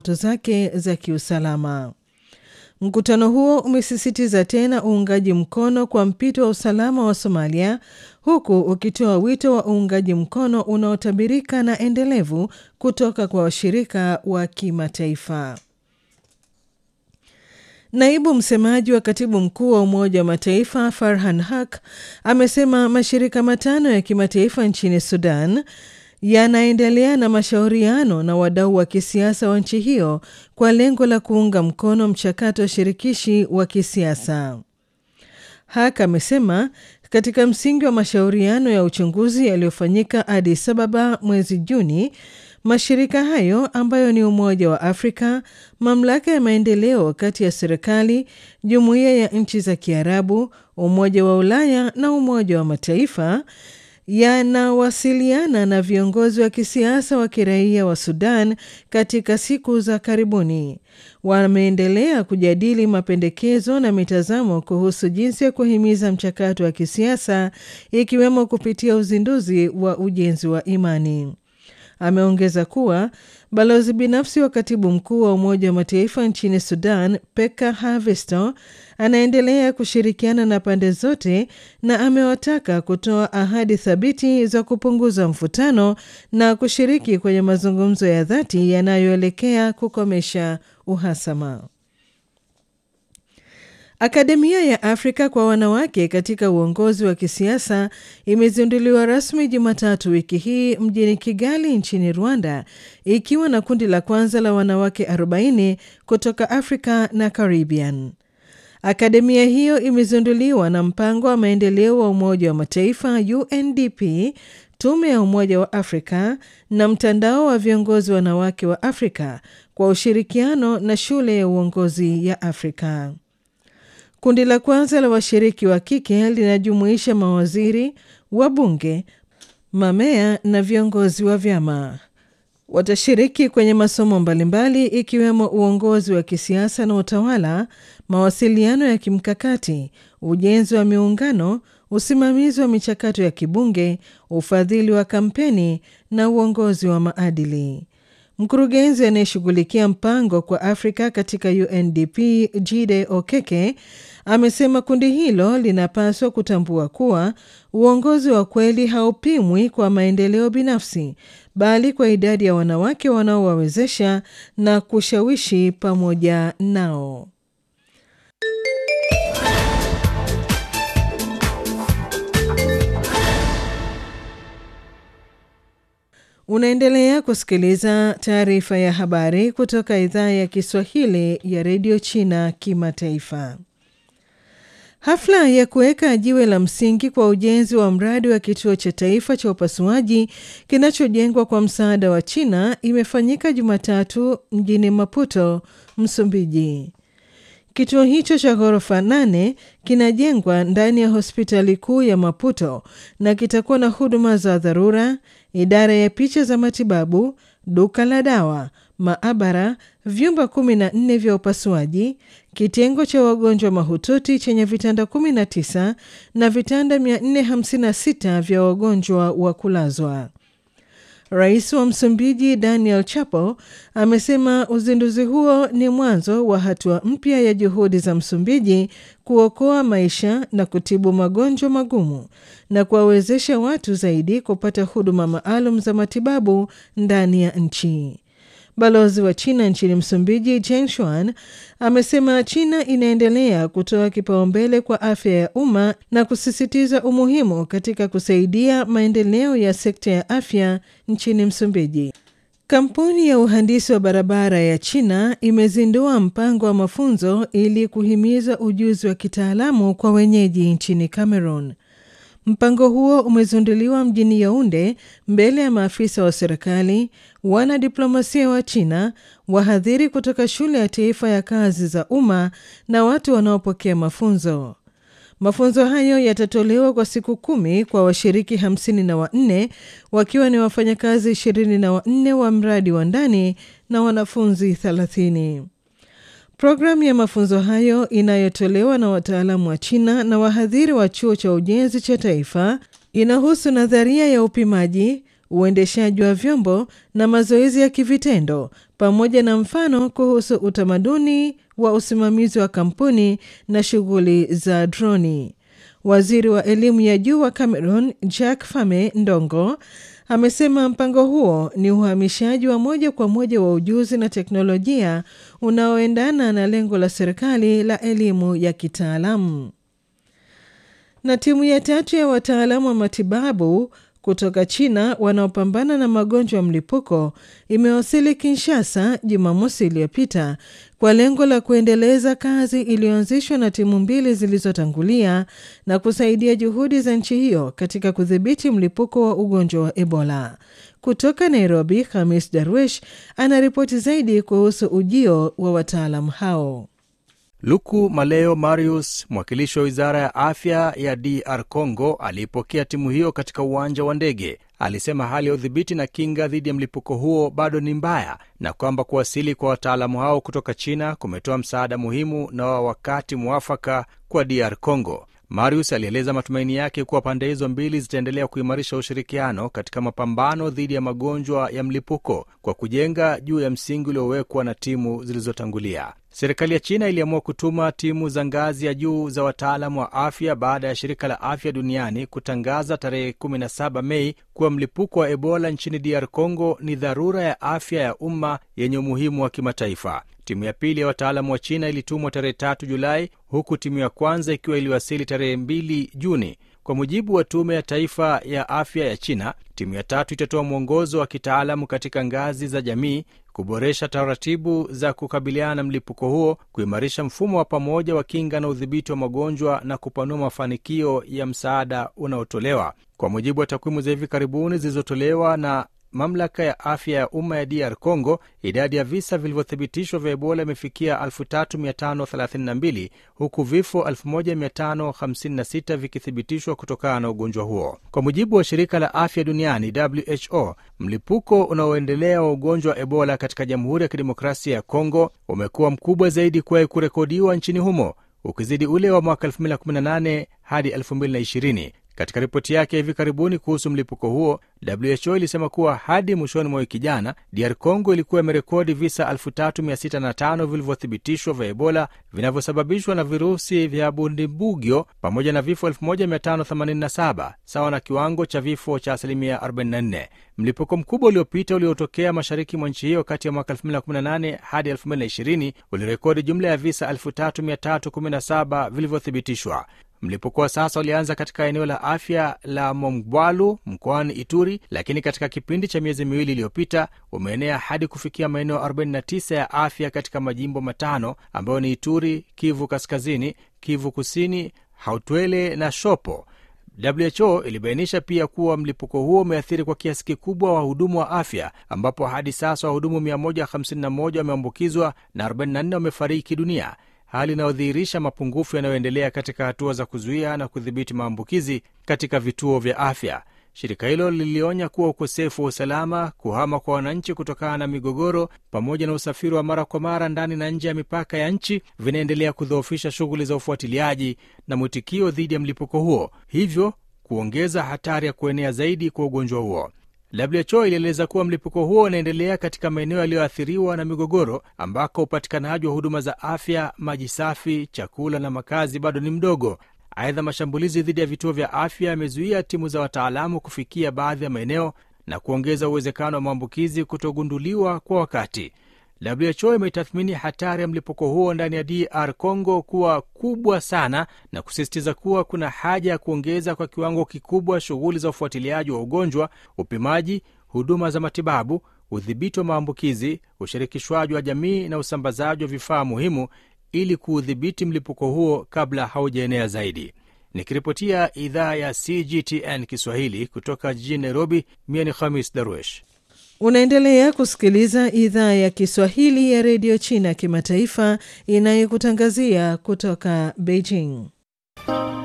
zake za kiusalama. Mkutano huo umesisitiza tena uungaji mkono kwa mpito wa usalama wa Somalia, huku ukitoa wito wa uungaji mkono unaotabirika na endelevu kutoka kwa washirika wa kimataifa. Naibu msemaji wa katibu mkuu wa Umoja wa Mataifa Farhan Haq amesema mashirika matano ya kimataifa nchini Sudan yanaendelea na mashauriano na wadau wa kisiasa wa nchi hiyo kwa lengo la kuunga mkono mchakato wa shirikishi wa kisiasa. Haq amesema katika msingi wa mashauriano ya uchunguzi yaliyofanyika Addis Ababa mwezi Juni, mashirika hayo ambayo ni Umoja wa Afrika, mamlaka ya maendeleo kati ya serikali, jumuiya ya nchi za Kiarabu, Umoja wa Ulaya na Umoja wa Mataifa yanawasiliana na viongozi wa kisiasa wa kiraia wa Sudan katika siku za karibuni. Wameendelea kujadili mapendekezo na mitazamo kuhusu jinsi ya kuhimiza mchakato wa kisiasa ikiwemo kupitia uzinduzi wa ujenzi wa imani. Ameongeza kuwa balozi binafsi wa katibu mkuu wa Umoja wa Mataifa nchini Sudan, Pekka Havisto, anaendelea kushirikiana na pande zote na amewataka kutoa ahadi thabiti za kupunguza mvutano na kushiriki kwenye mazungumzo ya dhati yanayoelekea kukomesha uhasama. Akademia ya Afrika kwa wanawake katika uongozi wa kisiasa imezinduliwa rasmi Jumatatu wiki hii mjini Kigali nchini Rwanda, ikiwa na kundi la kwanza la wanawake 40 kutoka Afrika na Caribbean. Akademia hiyo imezinduliwa na mpango wa maendeleo wa Umoja wa Mataifa UNDP, tume ya Umoja wa Afrika na mtandao wa viongozi wanawake wa Afrika kwa ushirikiano na shule ya uongozi ya Afrika. Kundi la kwanza la washiriki wa kike linajumuisha mawaziri, wabunge, mamea na viongozi wa vyama. Watashiriki kwenye masomo mbalimbali ikiwemo uongozi wa kisiasa na utawala, mawasiliano ya kimkakati, ujenzi wa miungano, usimamizi wa michakato ya kibunge, ufadhili wa kampeni na uongozi wa maadili. Mkurugenzi anayeshughulikia mpango kwa Afrika katika UNDP Jide Okeke amesema kundi hilo linapaswa kutambua kuwa uongozi wa kweli haupimwi kwa maendeleo binafsi, bali kwa idadi ya wanawake wanaowawezesha na kushawishi pamoja nao. Unaendelea kusikiliza taarifa ya habari kutoka idhaa ya Kiswahili ya redio China Kimataifa. Hafla ya kuweka jiwe la msingi kwa ujenzi wa mradi wa kituo cha taifa cha upasuaji kinachojengwa kwa msaada wa China imefanyika Jumatatu mjini Maputo, Msumbiji. Kituo hicho cha ghorofa nane kinajengwa ndani ya hospitali kuu ya Maputo na kitakuwa na huduma za dharura, idara ya picha za matibabu, duka la dawa, maabara, vyumba kumi na nne vya upasuaji, kitengo cha wagonjwa mahututi chenye vitanda 19 na vitanda 456 vya wagonjwa wa kulazwa. Rais wa Msumbiji Daniel Chapo amesema uzinduzi huo ni mwanzo wa hatua mpya ya juhudi za Msumbiji kuokoa maisha na kutibu magonjwa magumu na kuwawezesha watu zaidi kupata huduma maalum za matibabu ndani ya nchi. Balozi wa China nchini Msumbiji Jen Shuan amesema China inaendelea kutoa kipaumbele kwa afya ya umma na kusisitiza umuhimu katika kusaidia maendeleo ya sekta ya afya nchini Msumbiji. Kampuni ya uhandisi wa barabara ya China imezindua mpango wa mafunzo ili kuhimiza ujuzi wa kitaalamu kwa wenyeji nchini Cameroon. Mpango huo umezinduliwa mjini Yaunde mbele ya maafisa wa serikali, wanadiplomasia wa China, wahadhiri kutoka shule ya taifa ya kazi za umma na watu wanaopokea mafunzo. Mafunzo hayo yatatolewa kwa siku kumi kwa washiriki hamsini na wanne wakiwa ni wafanyakazi ishirini na wanne wa mradi wa ndani na wanafunzi thelathini. Programu ya mafunzo hayo inayotolewa na wataalamu wa China na wahadhiri wa chuo cha ujenzi cha taifa inahusu nadharia ya upimaji, uendeshaji wa vyombo na mazoezi ya kivitendo pamoja na mfano kuhusu utamaduni wa usimamizi wa kampuni na shughuli za droni. Waziri wa elimu ya juu wa Cameroon Jack Fame Ndongo amesema mpango huo ni uhamishaji wa moja kwa moja wa ujuzi na teknolojia unaoendana na lengo la serikali la elimu ya kitaalamu. Na timu ya tatu ya wataalamu wa matibabu kutoka China wanaopambana na magonjwa ya mlipuko imewasili Kinshasa Jumamosi iliyopita kwa lengo la kuendeleza kazi iliyoanzishwa na timu mbili zilizotangulia na kusaidia juhudi za nchi hiyo katika kudhibiti mlipuko wa ugonjwa wa Ebola. Kutoka Nairobi, Hamis Darwish anaripoti zaidi kuhusu ujio wa wataalamu hao. Luku Maleo Marius, mwakilishi wa wizara ya afya ya DR Congo, aliipokea timu hiyo katika uwanja wa ndege. Alisema hali ya udhibiti na kinga dhidi ya mlipuko huo bado ni mbaya na kwamba kuwasili kwa wataalamu hao kutoka China kumetoa msaada muhimu na wa wakati mwafaka kwa DR Congo. Marius alieleza matumaini yake kuwa pande hizo mbili zitaendelea kuimarisha ushirikiano katika mapambano dhidi ya magonjwa ya mlipuko kwa kujenga juu ya msingi uliowekwa na timu zilizotangulia. Serikali ya China iliamua kutuma timu za ngazi ya juu za wataalamu wa afya baada ya shirika la afya duniani kutangaza tarehe 17 Mei kuwa mlipuko wa Ebola nchini DR Congo ni dharura ya afya ya umma yenye umuhimu wa kimataifa. Timu ya pili ya wataalamu wa China ilitumwa tarehe 3 Julai, huku timu ya kwanza ikiwa iliwasili tarehe 2 Juni. Kwa mujibu wa Tume ya Taifa ya Afya ya China, timu ya tatu itatoa mwongozo wa kitaalamu katika ngazi za jamii, kuboresha taratibu za kukabiliana na mlipuko huo, kuimarisha mfumo wa pamoja wa kinga na udhibiti wa magonjwa na kupanua mafanikio ya msaada unaotolewa. Kwa mujibu wa takwimu za hivi karibuni zilizotolewa na mamlaka ya afya ya umma ya DR Congo, idadi ya visa vilivyothibitishwa vya Ebola imefikia 3532 huku vifo 1556 vikithibitishwa kutokana na ugonjwa huo. Kwa mujibu wa shirika la afya duniani WHO, mlipuko unaoendelea wa ugonjwa wa Ebola katika Jamhuri ya Kidemokrasia ya Congo umekuwa mkubwa zaidi kuwahi kurekodiwa nchini humo, ukizidi ule wa mwaka 2018 hadi 2020. Katika ripoti yake hivi karibuni kuhusu mlipuko huo, WHO ilisema kuwa hadi mwishoni mwa wiki jana, DR Congo ilikuwa imerekodi visa 3605 vilivyothibitishwa vya Ebola vinavyosababishwa na virusi vya Bundibugyo pamoja na vifo 1587 sawa na kiwango cha vifo cha asilimia 44. Mlipuko mkubwa uliopita uliotokea mashariki mwa nchi hiyo kati ya mwaka 2018 hadi 2020 ulirekodi jumla ya visa 3317 vilivyothibitishwa. Mlipuko wa sasa ulianza katika eneo la afya la Mongwalu mkoani Ituri, lakini katika kipindi cha miezi miwili iliyopita umeenea hadi kufikia maeneo 49 ya afya katika majimbo matano ambayo ni Ituri, Kivu Kaskazini, Kivu Kusini, Hautwele na Shopo. WHO ilibainisha pia kuwa mlipuko huo umeathiri kwa kiasi kikubwa wahudumu wa afya ambapo hadi sasa wahudumu 151 wameambukizwa na 44 wamefariki dunia, hali inayodhihirisha mapungufu yanayoendelea katika hatua za kuzuia na kudhibiti maambukizi katika vituo vya afya. Shirika hilo lilionya kuwa ukosefu wa usalama, kuhama kwa wananchi kutokana na migogoro, pamoja na usafiri wa mara kwa mara ndani na nje ya mipaka ya nchi vinaendelea kudhoofisha shughuli za ufuatiliaji na mwitikio dhidi ya mlipuko huo, hivyo kuongeza hatari ya kuenea zaidi kwa ugonjwa huo. WHO ilieleza kuwa mlipuko huo unaendelea katika maeneo yaliyoathiriwa na migogoro ambako upatikanaji wa huduma za afya, maji safi, chakula na makazi bado ni mdogo. Aidha, mashambulizi dhidi ya vituo vya afya yamezuia timu za wataalamu kufikia baadhi ya maeneo na kuongeza uwezekano wa maambukizi kutogunduliwa kwa wakati. WHO imetathmini hatari ya mlipuko huo ndani ya DR Congo kuwa kubwa sana na kusisitiza kuwa kuna haja ya kuongeza kwa kiwango kikubwa shughuli za ufuatiliaji wa ugonjwa, upimaji, huduma za matibabu, udhibiti wa maambukizi, ushirikishwaji wa jamii na usambazaji wa vifaa muhimu ili kuudhibiti mlipuko huo kabla haujaenea zaidi. Nikiripotia idhaa ya CGTN Kiswahili kutoka jijini Nairobi, mie ni Khamis Darwesh. Unaendelea kusikiliza idhaa ya Kiswahili ya redio China kimataifa inayokutangazia kutoka Beijing.